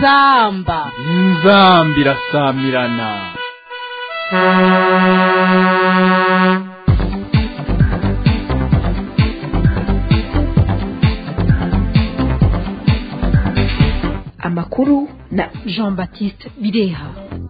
inzamba inzamba irasamirana amakuru na jean baptiste bireha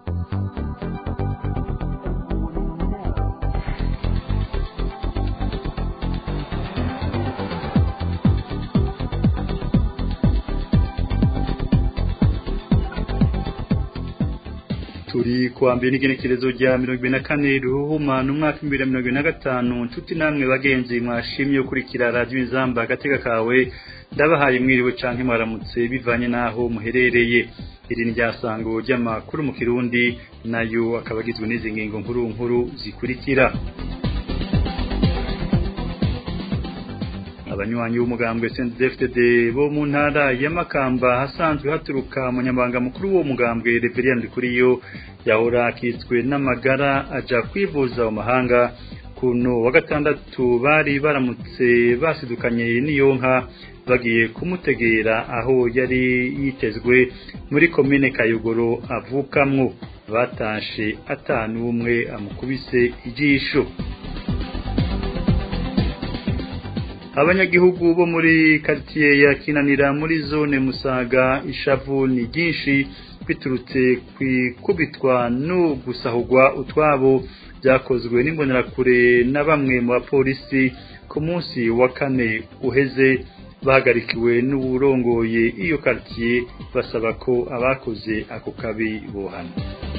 turi kuwa mbere n'igenekerezo rya mirongo ibiri na kane ruhumana umwaka w'ibihumbi bibiri na mirongo ine na gatanu nshuti namwe bagenzi mwashimye gukurikira radiyo inzamba agatega kawe ndabahaye mwiriwe canke mwaramutse bivanye n'aho muherereye iri ni ryasango ry'amakuru mu kirundi nayo akaba agizwe n'izi ngingo nkuru nkuru zikurikira abanywanyi b'umugambwe CNDD-FDD bo mu ntara ya Makamba hasanzwe haturuka umunyamabanga mukuru w'uwo mugambwe Reverend Kuriyo yahora akitswe n'amagara aja kwivuza mu mahanga kuno wa gatandatu bari baramutse basidukanye n'iyonka bagiye kumutegera aho yari yitezwe muri komine Kayogoro avukamwo batashe atanu umwe amukubise ijisho abanyagihugu bo muri quartier ya Kinanira muri zone Musaga ishavu ni ryinshi biturutse kwikubitwa no gusahurwa utwabo byakozwe n'imbonerakure na bamwe mu bapolisi ku munsi wa kane uheze bahagarikiwe n'uburongoye iyo quartier basaba ko abakoze ako kabi bohana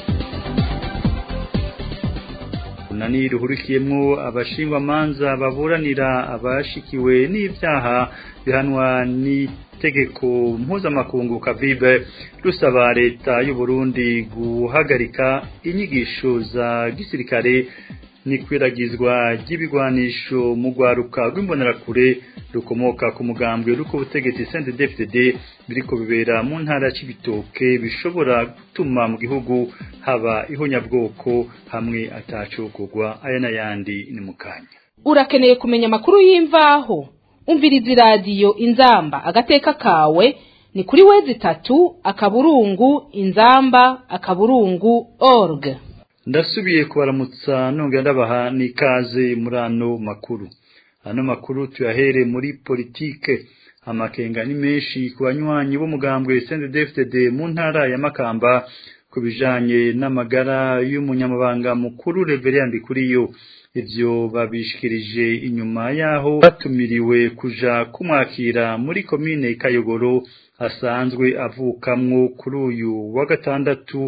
nani ruhurikiyemwo abashingwamanza baburanira abashikiwe n'ivyaha bihanwa n'itegeko mpuzamakungu kavibe rusaba leta y'u Burundi guhagarika inyigisho za gisirikare n'ikwiragizwa ry'ibigwanisho mu rwaruka rw'imbonerakure rukomoka ku mugambwe ruko ubutegetsi CNDD-FDD biriko bibera mu ntara c'ibitoke bishobora gutuma mu gihugu haba ihonyabwoko hamwe atacokogwa aya n'ayandi ni mukanya urakeneye kumenya amakuru y'imvaho umviriza iradiyo inzamba agateka kawe ni kuri wezi itatu akaburungu inzamba akaburungu org ndasubiye kubaramutsa nongera ndabaha n'ikaze muri ano makuru ano makuru tuyahere muri politike amakenga ni menshi ku banywanyi b'umugambwe CNDD-FDD mu ntara ya Makamba ku bijanye n'amagara y'umunyamabanga mukuru Reverend Kuriyo ivyo babishikirije inyuma yaho batumiriwe kuja kumwakira muri komine Kayogoro asanzwe avukamwo kuri uyu wa gatandatu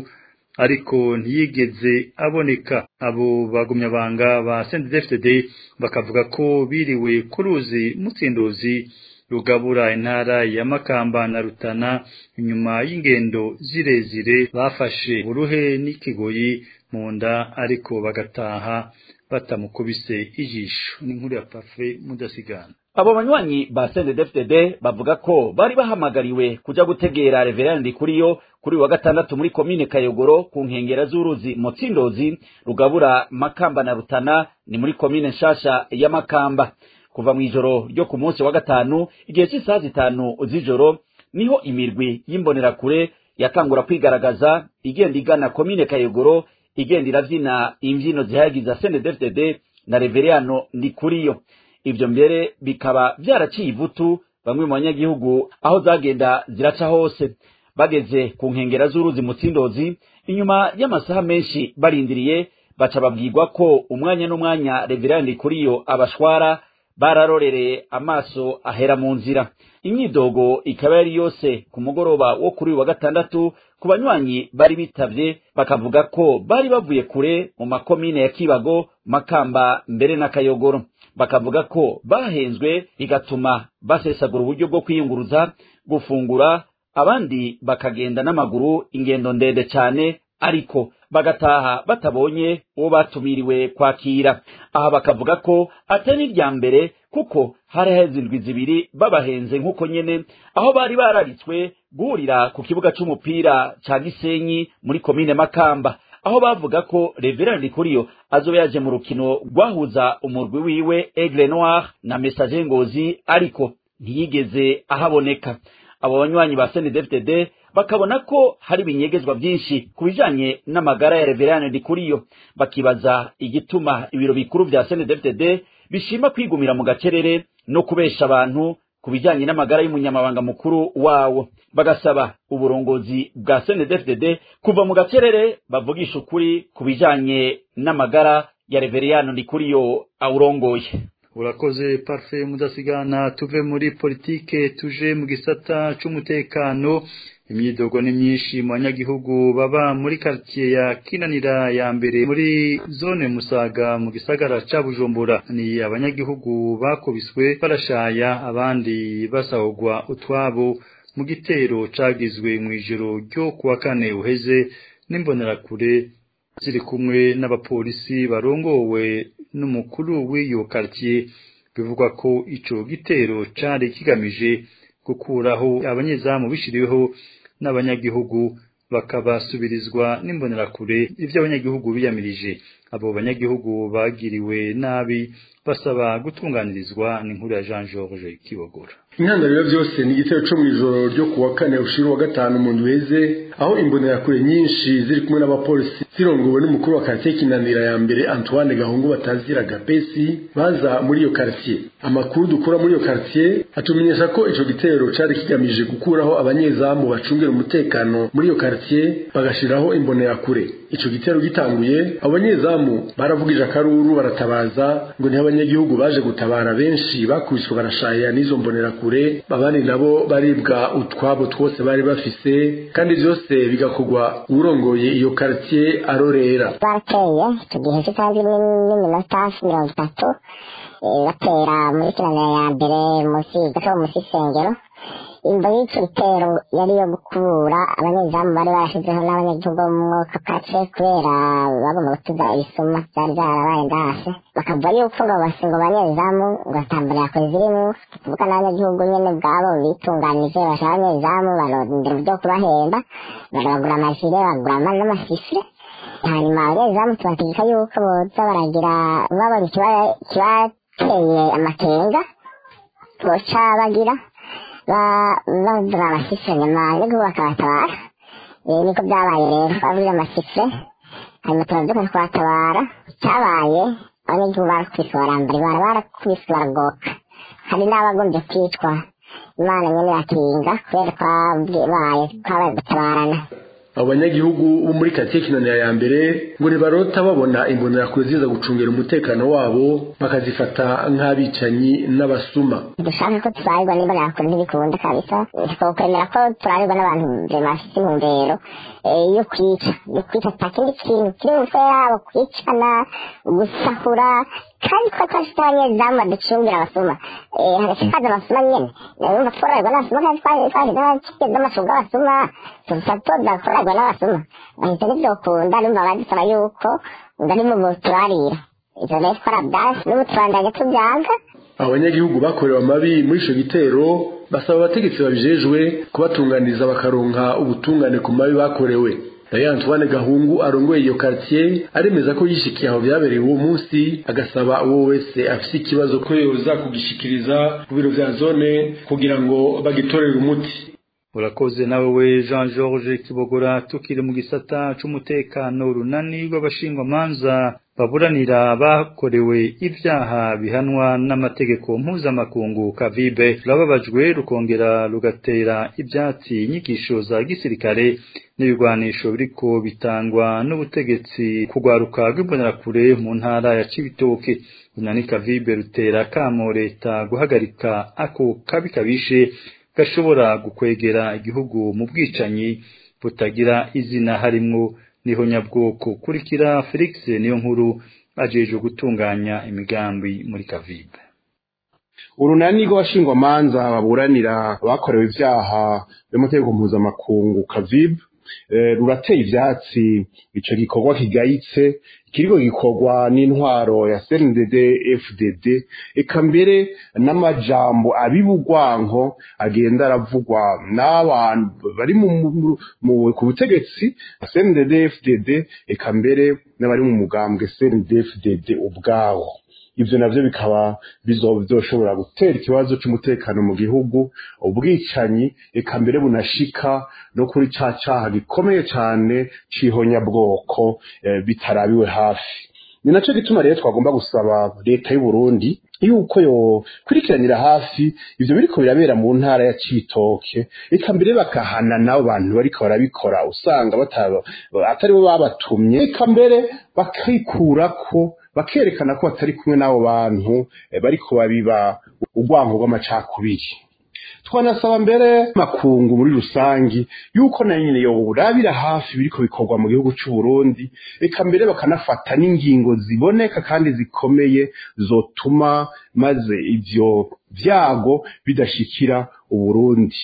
ariko ntiyigeze aboneka abo bagumyabanga ba CNDD-FDD bakavuga ko biriwe ku ruzi mutsindozi rugabura intara ya Makamba na Rutana inyuma y'ingendo zirezire bafashe uruhe n'ikigoyi mu nda ariko bagataha batamukubise ijisho n'inkuru ya Parfait mudasigana abo banywanyi ba CNDD-FDD bavuga ko bari bahamagariwe kuja gutegera Reverend Kuriyo kuri wa gatandatu muri komine Kayogoro ku nkengera z'uruzi Motsindozi rugabura Makamba na Rutana ni muri komine nshasha ya Makamba kuva mu ijoro ryo ku munsi wa gatanu igihe cy'isaha zitanu z'ijoro niho imirwi y'imbonerakure yatangura kwigaragaza igenda igana komine Kayogoro igenda iravyina imvyino zihayagiza CNDD-FDD na Reverend Ndikuriyo ivyo mbere bikaba vyaraciye ivutu bamwe mu banyagihugu aho zagenda ziraca hose bageze ku nkengera z'uruzi mutsindozi inyuma y'amasaha menshi barindiriye baca babwirwa ko umwanya n'umwanya reverandi kuriyo abashwara bararorereye amaso ahera mu nzira imyidogo ikaba yari yose ku mugoroba wo kuri uyu wa gatandatu ku banywanyi bari bitavye bakavuga ko bari bavuye kure mu makomine ya kibago makamba mbere na kayogoro bakavuga ko bahenzwe bigatuma basesagura uburyo bwo kwiyunguruza gufungura abandi bakagenda n'amaguru ingendo ndende cyane ariko bagataha batabonye uwo batumiriwe kwakira aha bakavuga ko atari irya mbere kuko hari haheze indwi zibiri babahenze nk'uko nyene aho bari bararitswe guhurira ku kibuga c'umupira ca gisenyi muri komine makamba aho bavuga ko reverandi kuriyo azoba yaje mu rukino rwahuza umurwi wiwe aigle noir na message ngozi ariko ntiyigeze ahaboneka abo banywanyi ba CNDD-FDD bakabona ko hari ibinyegezwa byinshi ku bijanye n'amagara ya reveriyani ndikuriyo bakibaza igituma ibiro bikuru vya snedfdd bishima kwigumira mu gacerere no kubesha abantu ku bijanye n'amagara y'umunyamabanga mukuru wawo bagasaba uburongozi bwa snedfdd kuva mu gacerere bavugisha ukuri ku bijanye n'amagara ya reveriyani ndikuriyo awurongoye urakoze parfe mudasigana tuve muri politike tuje mu gisata c'umutekano imyidogo ni myinshi mu banyagihugu baba muri quartier ya kinanira ya mbere muri zone musaga mu gisagara ca bujumbura ni abanyagihugu bakubiswe barashaya abandi basahurwa utwabo mu gitero cagizwe mu ijoro ryo kuwa kane uheze n'imbonerakure ziri kumwe n'abapolisi barongowe n'umukuru w'iyo quartier bivugwa ko ico gitero cari kigamije gukuraho abanyezamu bishiriweho n'abanyagihugu bakabasubirizwa n'imbonerakure ivyo abanyagihugu biyamirije abo banyagihugu bagiriwe nabi basaba gutunganirizwa n'inkuru ya Jean Georges Kibogora intandaro byose ni igitero cyo mu ijoro ryo kuwa kane ushira wa gatanu mu ndweze aho imbonerakure nyinshi ziri kumwe n'abapolisi zirongowe n'umukuru wa quartier kinanira ya mbere Antoine Gahungu batazira Gapesi baza muri iyo quartier amakuru dukura muri iyo quartier atumenyesha ko ico gitero cari kigamije gukuraho abanyezamu bacungera umutekano muri iyo quartier bagashiraho imbonerakure ico gitero gitanguye abanyezamu baravugije akaruru baratabaza ngo ni abanyagihugu baje gutabara benshi bakubiswe barashaya n'izo mbonerakure abandi nabo baribwa utwabo twose bari bafise kandi byose bigakorwa urongoye iyo quartier arorera barateye icyo gihe kitazi n'iminota mirongo itatu batera muri kiranira ya mbere munsi gato munsi y'isengero imbo y'icyo gitero yari iyo gukura abanyezamu bari barashyizeho n'abanyagihugu bo mu mwuka kace kubera bagomba gutuza ibisuma byari byarabaye ndase bakavuga yuko ngo basi ngo abanyezamu ngo atambara kure zirimo tuvuga n'abanyagihugu nyene ubwabo bitunganije bashaka abanyezamu barondera uburyo kubahemba barabagura amajire bagura n'amasifure hanyuma abanyezamu tubategeka yuko boza baragira babona ikibateye amakenga boca bagira bavuga amasifure nyuma yo bakabatabara niko byabaye rero bavuze amasifure hanyuma turaduka twatabara icyabaye abanyagihugu barakubise barambara ibara barakubise baragoka hari n'abagombye kwicwa imana nyine irakinga kubera twabaye twabaye gutabarana abo banyagihugu bo muri karitsiye kinanira ya mbere ngo ntibarota babona imbonerakure ziza gucungira umutekano wabo bakazifata nk'abicanyi n'abasuma dushaka ko tubarirwa n'imbonerakure ntibikunda kabisa twokwemera ko turarirwa n'abantu bafite intumbero yo kwica yo kwica ata kindi kintu kiri mu mutwe yabo kwicana gusahura kandi ko twashyize abanyezamu baducungira abasuma hagashikaza abasuma nyene urumva twororerwa n'abasuma kandi twashyize n'amashunga y'abasuma tuza tuza kororerwa n'abasuma bahita ntibyokunda numva badusaba yuko ngo ari mu turarira ivyo rero twarabyasi n'ubu turandanye tubyanga abanyagihugu bakorewe amabi muri ico gitero basaba abategetsi babijejwe kubatunganiriza bakaronka ubutungane ku mabi bakorewe nayo Antoine Gahungu arongoye iyo quartier aremeza ko yishikiye aho byabereye uwo munsi agasaba uwo wese afise ikibazo ko yoza kugishikiriza ku biro vya zone kugira ngo bagitorere umuti urakoze nawe we Jean Georges Kibogora tukiri mu gisata c'umutekano runani rw'abashingwamanza baburanira bakorewe ibyaha bihanwa n'amategeko mpuzamakungu kavibe rurababajwe rukongera rugatera ibyatsi inyigisho za gisirikare n'ibigwanisho biriko bitangwa n'ubutegetsi kugwaruka rw'imbonerakure mu ntara ya Cibitoke runani kavibe rutera kamo leta guhagarika ako kabi kabishe gashobora gukwegera igihugu mu bwicanyi butagira izina harimwo niho nyabwoko kurikira Felix niyo nkuru ajejwe gutunganya imigambi muri Kavibe urunani rw'abashingwamanza baburanira abakorewe ibyaha by'amategeko mpuzamakungu Kavibe rurateye ivyatsi ico gikorwa kigayitse kiriko gikorwa n'intwaro ya CNDD FDD eka mbere n'amajambo abibugwanko agenda aravugwa n'abantu bari mu ku butegetsi CNDD FDD eka mbere n'abari mu mugambwe CNDD FDD ubwawo ivyo navyo bikaba bizoshobora gutera ikibazo c'umutekano mu gihugu ubwicanyi eka mbere bunashika no kuri ca caha gikomeye cane c'ihonyabwoko eh, bitarabiwe hafi ni naco gituma rero twagomba gusaba leta y'u Burundi yuko yo kurikiranira hafi ivyo biriko birabera mu ntara ya Citoke eka mbere bakahana nabo bantu bariko barabikora usanga bataba atari bo babatumye eka mbere bakikurako bakerekana ko batari kumwe n'abo bantu eh, bariko babiba urwango rw'amacakubiri twanasaba mbere makungu muri rusangi yuko na nyine yoburabira hafi biriko bikorwa mu gihugu c'u Burundi eka mbere bakanafata n'ingingo ziboneka kandi zikomeye zotuma maze ivyo vyago bidashikira u Burundi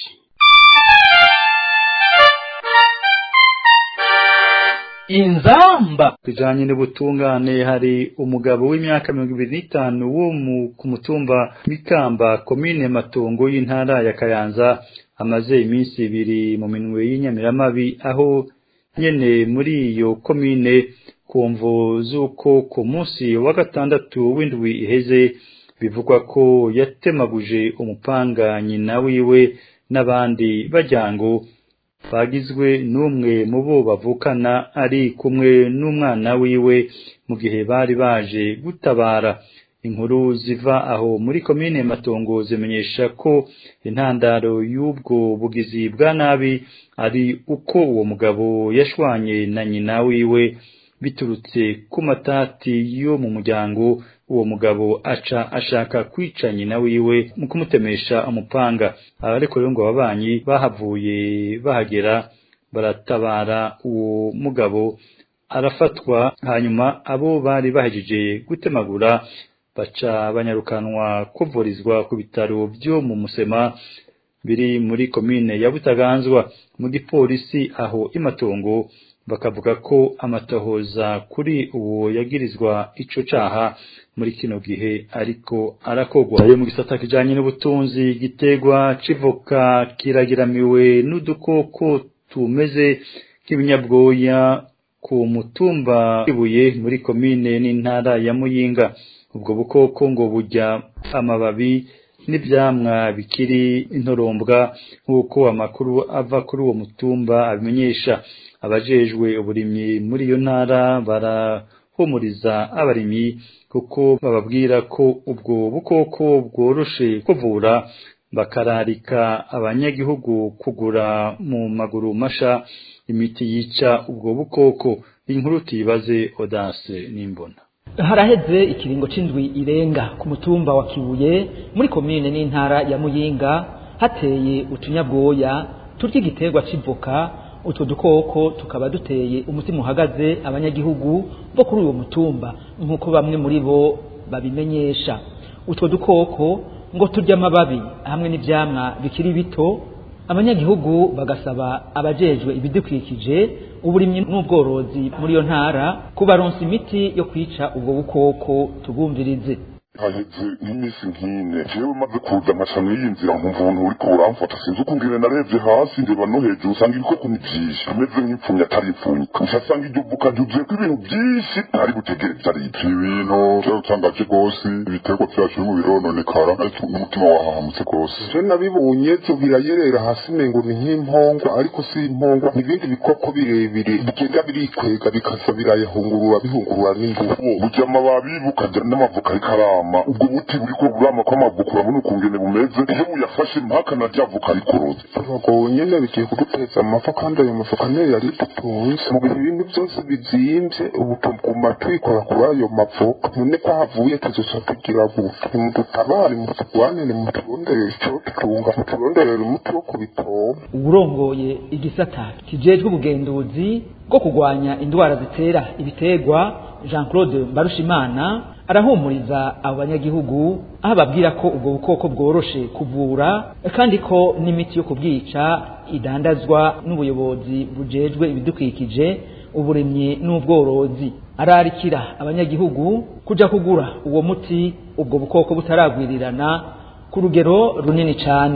inzamba bijanye n'ubutungane hari umugabo w'imyaka mirongo ibiri n'itanu wo mu- ku mutumba Mikamba komine Matongo y'intara ya Kayanza amaze iminsi ibiri mu minwe y'inyamiramabi aho nyene muri iyo komine ku mvo z'uko ku munsi wa gatandatu w'indwi iheze bivugwa ko yatemaguje umupanga nyina wiwe n'abandi bajyango bagizwe n'umwe mu bo bavukana ari kumwe n'umwana wiwe mu gihe bari baje gutabara inkuru ziva aho muri komine matongo zimenyesha ko intandaro y'ubwo bugizi bwa nabi ari uko uwo mugabo yashwanye na nyina wiwe biturutse ku matati yo mu muryango uwo mugabo aca ashaka kwica nyina wiwe mu kumutemesha umupanga abariko rero ngo ababanyi bahavuye bahagera baratabara uwo mugabo arafatwa hanyuma abo bari bahejeje gutemagura baca banyarukanwa kuvurizwa ku bitaro byo mu musema biri muri komine ya Butaganzwa mu gipolisi aho imatongo bakavuga ko amatohoza kuri uwo yagirizwa ico caha muri kino gihe ariko arakogwa ayo mu gisata kijanye n'ubutunzi gitegwa civoka kiragiramiwe n'udukoko tumeze nk'ibinyabwoya ku mutumba ibuye muri komine n'intara ya Muyinga ubwo bukoko ngo burya amababi n'ivyamwa bikiri intorombwa nk'uko amakuru ava kuri uwo mutumba abimenyesha abajejwe uburimyi muri iyo ntara barahumuriza abarimyi kuko bababwira ko ubwo bukoko bworoshe kuvura bakararika abanyagihugu kugura mu maguru masha imiti yica ubwo bukoko inkuru tuyibaze Odase n'imbona haraheze ikiringo c'indwi irenga ku mutumba wa kibuye muri komine n'intara ya muyinga hateye utunyabwoya turya igiterwa c'ivoka utwo dukoko tukaba duteye umutima uhagaze abanyagihugu bo kuri uwo mutumba nk'uko bamwe muri bo babimenyesha utwo dukoko ngo turya amababi hamwe n'ivyamwa bikiri bito abanyagihugu bagasaba abajejwe ibidukikije uburimyi n'ubworozi muri iyo ntara kubaronsa imiti yo kwica ubwo bukoko tubumvirize haheze nk'iminsi nk'ine jewe maze kuza amashami y'inzira nkumva umuntu uriko uramfata sinzi uko ngene narebye hasi ndeba no hejuru usanga ibikoko ni vyinshi ameze nk'ipfumyi atari impfumyi usanga iryo vuka ryuzuyeko ibintu vyinshi ntari butegere ivyo ari ivyo ibintu vyarutangaje rwose ibiterwa vyacu birimo birononekara ariko n'umutima wahahamutse rwose je nabibonye vyo birayerera hasi mengo ni nk'impongwa ariko si impongwa ni ibindi bikoko birebire bigenda birikwega bikaza birayahungurura bihungurura n'ingufu burya amababi bukagira n'amavoka ariko arama ubwo buti buriko burama kw'amavoka urabona ukungene bumeze iyo buyafashe mpaka na rya voka rikoroze abagabo nyene bigiye kuduteza amafa kandi ayo mafoka niyo yari dutunze mu bihe ibintu byose bizimvye ubu tuguma twikora kuri ayo mavoka none ko havuye tuzoca tugira gute nimudutabare muturwanire muturondere ico tutunga muturonderere umuti wo kubitoma uburongoye igisata kijejwe ubugenduzi bwo kurwanya indwara zitera ibiterwa jean claude mbarushimana arahumuriza abo banyagihugu aho ababwira ko ubwo bukoko bworoshe kuvura kandi ko n'imiti yo kubwica idandazwa n'ubuyobozi bujejwe ibidukikije uburimyi n'ubworozi ararikira abanyagihugu kuja kugura uwo muti ubwo bukoko butaragwirirana ku rugero runini cane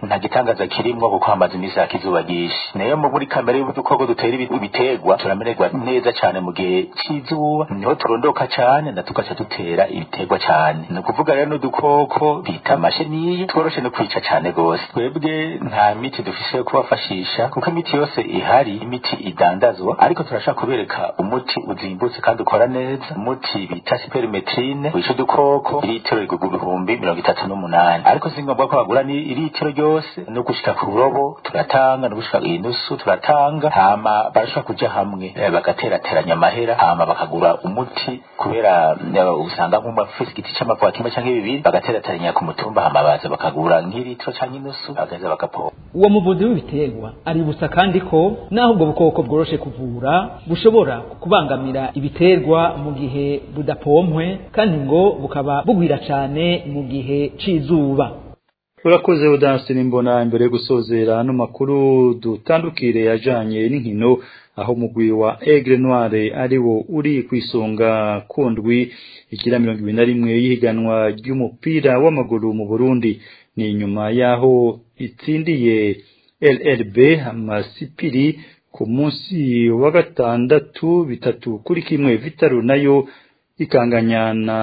nta gitangaza kirimwo kuko hamaze iminsi yaka izuba ryinshi nayo muri kamere y'udukoko dutera ibiterwa turamererwa neza cyane mu gihe cy'izuba niho turondoka cyane na tugaca dutera ibiterwa cyane ni ukuvuga rero n'udukoko bita amasheniye tworoshe no kwica cyane rwose twebwe nta miti dufise yo kubafashisha kuko imiti yose ihari imiti idandazwa ariko turashaka kubereka umuti uzimbutse kandi ukora neza umuti bita siperimetrine wica udukoko iritiro rigurwa ibihumbi mirongo itatu n'umunani ariko si ngombwa ko bagura ni iritiro ryose no gushika ku burobo turatanga no gushika inusu turatanga hama barashobora kuja hamwe eh, bagaterateranya amahera hama bakagura umuti kubera eh, usanga nk'umwe afise igiti c'amavuka kimwe canke bibiri bagaterateranya ku mutumba hama baza bakagura nk'iritiro canke inusu bagaheza bagapompa uwo muvuzi w'ibiterwa aributsa kandi ko naho ubwo bukoko bworoshe kuvura bushobora kubangamira ibiterwa mu gihe budapompwe kandi ngo bukaba bugwira cyane mu gihe c'izuba urakoze udansini mbona imbere yo gusozera ano makuru dutandukire yajanye n'inkino aho mugwi wa Aigle Noire ari wo uri kwisonga kundwi ikira mirongo ibiri na rimwe y'ihiganwa ry'umupira w'amaguru mu Burundi ni nyuma yaho itsindiye LLB amasipiri ku munsi wa gatandatu bitatu kuri kimwe Vitaro nayo ikanganya na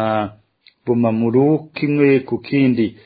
Bumamuru kimwe ku kindi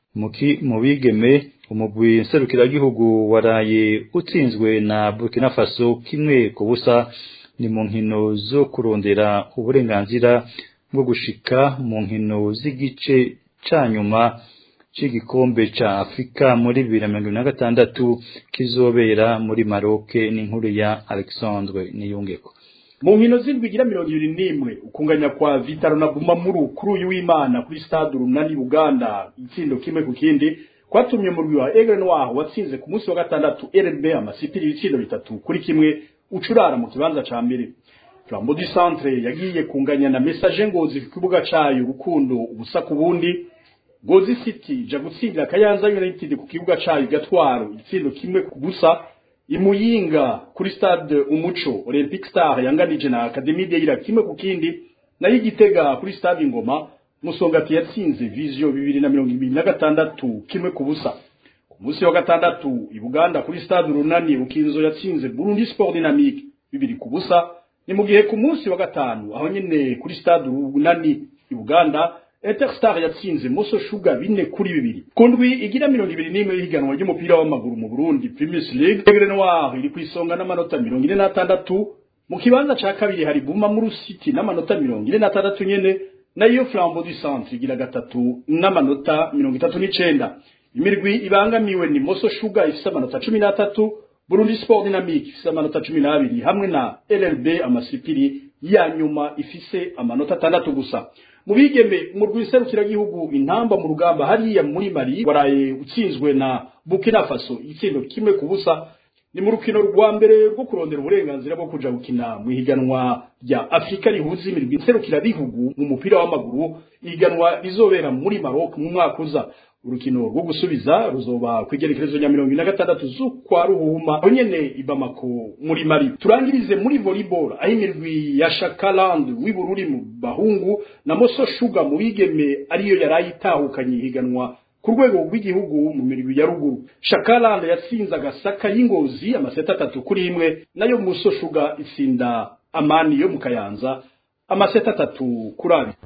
mu bigeme umugwi nserukiragihugu waraye utsinzwe na Burkina Faso kimwe ku busa ni mu nkino zo kurondera uburenganzira bwo gushika mu nkino z'igice ca nyuma c'igikombe ca Afrika muri bibiri na mirongo na gatandatu kizobera muri Maroc n'inkuru ya Alexandre Niyungeko mu nkino z'indwi igira mirongo ibiri n'imwe ukunganya kwa vitaro na bumamuru kuri uyu w'imana kuri stade urunani uganda itsindo kimwe ku kindi kwatumye umurwi wa egre noir watsinze ku munsi wa gatandatu rb amasipiri ibitsindo bitatu kuri kimwe ucurara mu kibanza ca mbere flambo du centre yagiye kunganya na message ngozi ku kibuga cayo urukundo ubusa ku bundi ngozi city ja gutsindira kayanza united ku kibuga cayo gatwaro itsindo kimwe ku busa imuyinga kuri stade umuco olympic star yanganije na academy deira kimwe ku kindi nayo igitega kuri stade ingoma musongati yatsinze vision bibiri na mirongo ibiri na gatandatu kimwe ku busa ku munsi wa gatandatu i buganda kuri stade urunani ukinzo yatsinze burundi sport dynamique bibiri ku busa ni mu gihe ku munsi wa gatanu aho nyene kuri stade urunani i buganda Interstar yatsinze Moso Sugar bine kuri bibiri. Kundwi igira mirongo ibiri n'imwe y'ihiganwa ry'umupira w'amaguru mu Burundi Premier League. Aigle Noir iri kwisonga n'amanota mirongo ine n'atandatu. Mu kibanza ca kabiri hari Bumamuru City n'amanota mirongo ine n'atandatu nyene nayo Flambeau du Centre igira gatatu n'amanota mirongo itatu n'icenda. Imirwi ibangamiwe ni Moso Sugar ifise amanota cumi n'atatu, Burundi Sport Dynamique ifise amanota cumi n'abiri hamwe na LLB amasipiri ya nyuma ifise amanota atandatu gusa. mu bigeme mu rwiserukiragihugu intamba mu rugamba hariya muri mari waraye utsinzwe na Burkina Faso ikindo kimwe ku busa ni mu rukino rwa mbere rwo kurondera uburenganzira bwo kuja gukina mu ihiganwa rya Afrika rihuza imirwi nserukirabihugu mu mupira w'amaguru ihiganwa rizobera muri Maroc mu mwaka uza urukino rwo gusubiza ruzoba kwigerekerezo nya mirongo ine na gatandatu z'ukwa ruhuma aho nyene i Bamako muri Mali turangirize muri volleyball aho imirwi ya Shakaland w'ibururi mu bahungu na Moso Sugar mu bigeme ariyo yaraye itahukanye ihiganwa ku rwego rw'igihugu mu mirwi ya ruguru Shakaland yatsinze agasaka y'ingozi amaseta atatu kuri imwe nayo Moso Sugar itsinda amani yo mu Kayanza amaseta atatu kuri abiri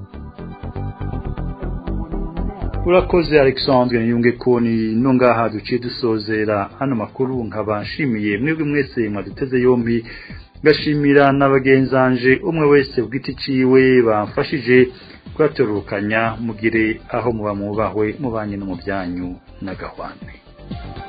urakoze alexandre niyunge ko ni no ngaha duciye dusozera hano makuru nkaba nshimiye mwebwe mwese mwaduteze yombi ngashimira n'abagenzanje umwe wese ku giti ciwe bamfashije kuyatororokanya mugire aho muba mubahwe mubanye no mu byanyu n'agahwane